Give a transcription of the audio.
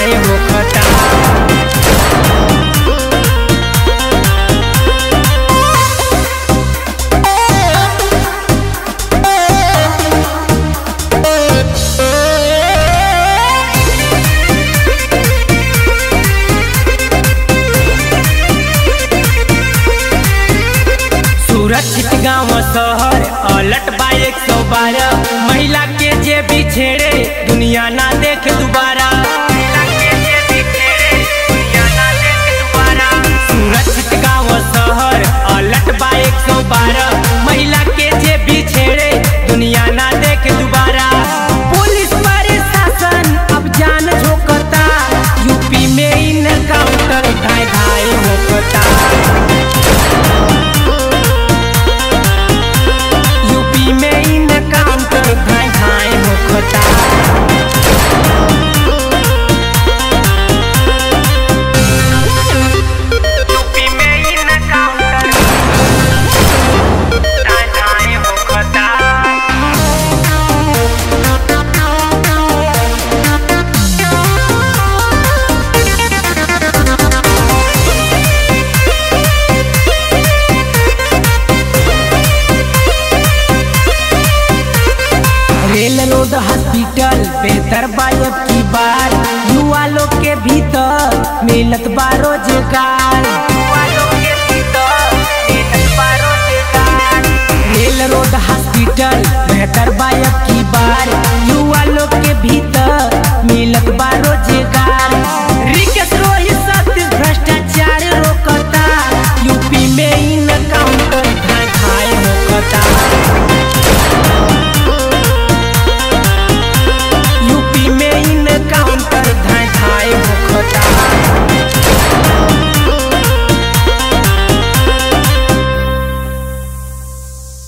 घाय होखता सुरक्षित गांव शहर अलट बा एक सौ बारह महिला के जे भी छेड़े दुनिया ना देखे दोबारा सुरक्षित गांव शहर अलट बा एक सौ बारह महिला के जे भी छेड़े दुनिया ना देखे दोबारा पुलिस प्रशासन अब जान झोंकता यूपी में इन काउंटर धाय धाय होकता यूपी में इन काउंटर घाय घाय होखता यूपी में इन काउंटर घाय घाय होखता रेल रोड हॉस्पिटल बेहतर बायब की बार युवा लोग के भीतर मिलत बा रोजगार रेल रोड हॉस्पिटल बेहतर बायब की बार युवा लोग के भीतर मिलत बा रोजगार